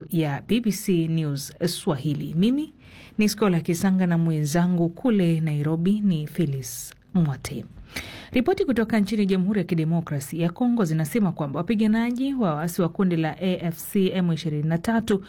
ya BBC News Swahili. Mimi ni Skola Kisanga na mwenzangu kule Nairobi ni Phyllis Mwate. Ripoti kutoka nchini Jamhuri ya Kidemokrasi ya Kongo zinasema kwamba wapiganaji wa waasi wa kundi la AFC M23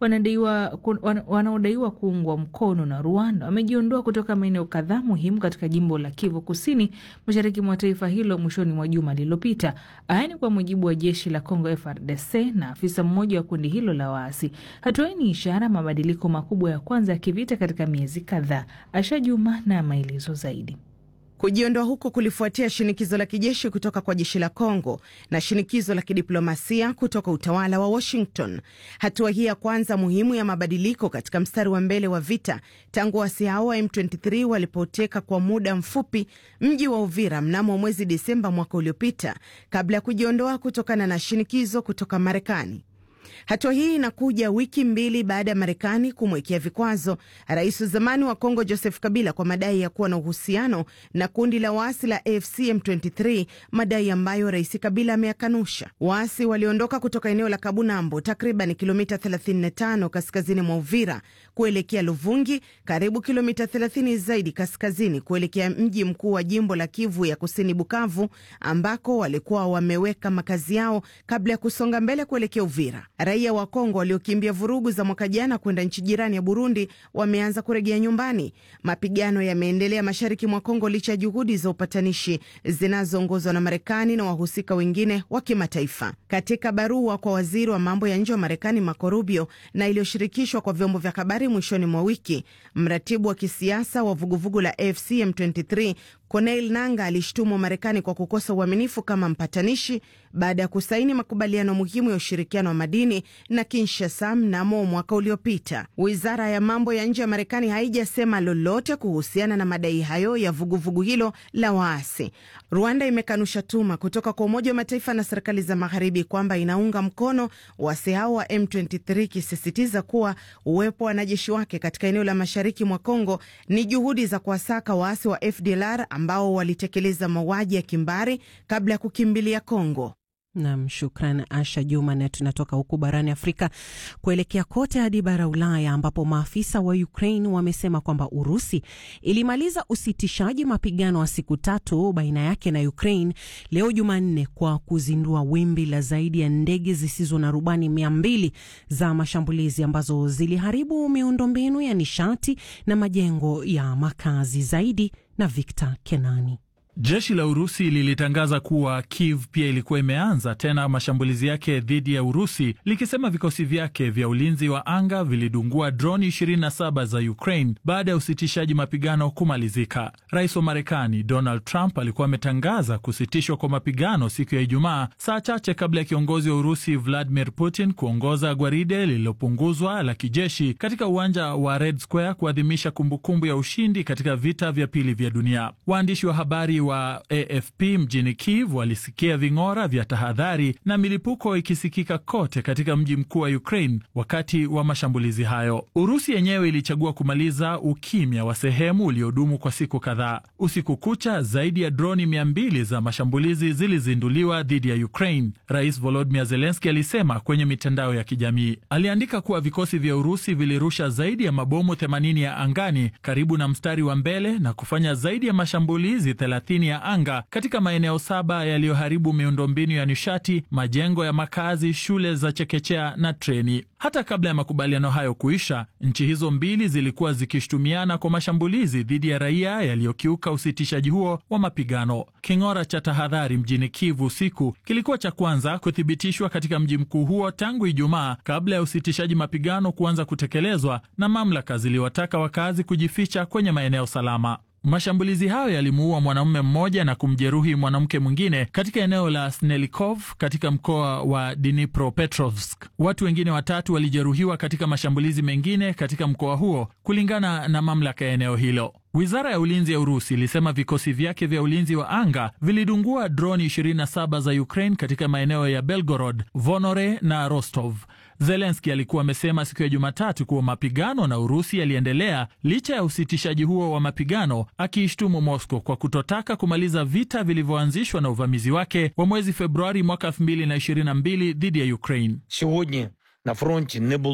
wanaodaiwa kuungwa mkono na Rwanda wamejiondoa kutoka maeneo kadhaa muhimu katika jimbo la Kivu Kusini, mashariki mwa taifa hilo mwishoni mwa juma lililopita. Haya ni kwa mujibu wa jeshi la Kongo FARDC na afisa mmoja wa kundi hilo la waasi. Hatua hii ni ishara mabadiliko makubwa ya kwanza ya kivita katika miezi kadhaa. Asha Juma na maelezo zaidi. Kujiondoa huko kulifuatia shinikizo la kijeshi kutoka kwa jeshi la Kongo na shinikizo la kidiplomasia kutoka utawala wa Washington. Hatua hii ya kwanza muhimu ya mabadiliko katika mstari wa mbele wa vita tangu waasi hao wa M23 walipoteka kwa muda mfupi mji wa Uvira mnamo mwezi Desemba mwaka uliopita, kabla ya kujiondoa kutokana na shinikizo kutoka Marekani. Hatua hii inakuja wiki mbili baada ya Marekani kumwekea vikwazo rais wa zamani wa Kongo Joseph Kabila kwa madai ya kuwa na uhusiano na kundi la waasi la AFC M23, madai ambayo rais Kabila ameyakanusha. Waasi waliondoka kutoka eneo la Kabunambo, takriban kilomita 35 kaskazini mwa Uvira kuelekea Luvungi, karibu kilomita 30 zaidi kaskazini kuelekea mji mkuu wa jimbo la Kivu ya Kusini, Bukavu, ambako walikuwa wameweka makazi yao kabla ya kusonga mbele kuelekea Uvira. Raia wa Kongo waliokimbia vurugu za mwaka jana kwenda nchi jirani ya Burundi wameanza kurejea nyumbani. Mapigano yameendelea mashariki mwa Kongo licha ya juhudi za upatanishi zinazoongozwa na Marekani na wahusika wengine wa kimataifa. Katika barua kwa waziri wa mambo ya nje wa Marekani Marco Rubio na iliyoshirikishwa kwa vyombo vya habari mwishoni mwa wiki, mratibu wa kisiasa wa vuguvugu la AFC M23 Corneille Nanga alishtumu Marekani kwa kukosa uaminifu kama mpatanishi baada ya kusaini makubaliano muhimu ya ushirikiano wa madini na Kinshasa mnamo mwaka uliopita. Wizara ya mambo ya nje ya Marekani haijasema lolote kuhusiana na madai hayo ya vuguvugu vugu hilo la waasi. Rwanda imekanusha tuma kutoka kwa Umoja wa Mataifa na serikali za magharibi kwamba inaunga mkono waasi hao wa M23, ikisisitiza kuwa uwepo wa wanajeshi wake katika eneo la mashariki mwa Kongo ni juhudi za kuwasaka waasi wa FDLR ambao walitekeleza mauaji ya kimbari kabla ya kukimbilia Kongo. Nam, shukran Asha Juma. Na tunatoka huku barani Afrika kuelekea kote hadi bara Ulaya, ambapo maafisa wa Ukraine wamesema kwamba Urusi ilimaliza usitishaji mapigano wa siku tatu baina yake na Ukraine leo Jumanne kwa kuzindua wimbi la zaidi ya ndege zisizo na rubani mia mbili za mashambulizi ambazo ziliharibu miundombinu ya nishati na majengo ya makazi. Zaidi na Victor Kenani. Jeshi la Urusi lilitangaza kuwa Kiev pia ilikuwa imeanza tena mashambulizi yake dhidi ya Urusi, likisema vikosi vyake vya ulinzi wa anga vilidungua droni 27 za Ukraine baada ya usitishaji mapigano kumalizika. Rais wa Marekani Donald Trump alikuwa ametangaza kusitishwa kwa mapigano siku ya Ijumaa, saa chache kabla ya kiongozi wa Urusi Vladimir Putin kuongoza gwaride lililopunguzwa la kijeshi katika uwanja wa Red Square kuadhimisha kumbukumbu ya ushindi katika vita vya pili vya dunia. Waandishi wa habari wa AFP mjini Kiev walisikia ving'ora vya tahadhari na milipuko ikisikika kote katika mji mkuu wa Ukraine wakati wa mashambulizi hayo. Urusi yenyewe ilichagua kumaliza ukimya wa sehemu uliodumu kwa siku kadhaa. Usiku kucha, zaidi ya droni mia mbili za mashambulizi zilizinduliwa dhidi ya Ukraine. Rais Volodymyr Zelensky alisema kwenye mitandao ya kijamii. Aliandika kuwa vikosi vya Urusi vilirusha zaidi ya mabomu 80 ya angani karibu na mstari wa mbele na kufanya zaidi ya mashambulizi ya anga katika maeneo saba yaliyoharibu miundombinu ya nishati, majengo ya makazi, shule za chekechea na treni. Hata kabla ya makubaliano hayo kuisha, nchi hizo mbili zilikuwa zikishutumiana kwa mashambulizi dhidi ya raia yaliyokiuka usitishaji huo wa mapigano. King'ora cha tahadhari mjini Kivu usiku kilikuwa cha kwanza kuthibitishwa katika mji mkuu huo tangu Ijumaa, kabla ya usitishaji mapigano kuanza kutekelezwa, na mamlaka ziliwataka wakazi kujificha kwenye maeneo salama. Mashambulizi hayo yalimuua mwanamume mmoja na kumjeruhi mwanamke mwingine katika eneo la Snelikov katika mkoa wa Dnipropetrovsk. Watu wengine watatu walijeruhiwa katika mashambulizi mengine katika mkoa huo, kulingana na mamlaka ya eneo hilo. Wizara ya ulinzi ya Urusi ilisema vikosi vyake vya ulinzi wa anga vilidungua droni 27 za Ukraine katika maeneo ya Belgorod, Vonore na Rostov. Zelenski alikuwa amesema siku ya Jumatatu kuwa mapigano na Urusi yaliendelea licha ya usitishaji huo wa mapigano, akiishtumu Moscow kwa kutotaka kumaliza vita vilivyoanzishwa na uvamizi wake wa mwezi Februari mwaka 2022 dhidi ya Ukraine.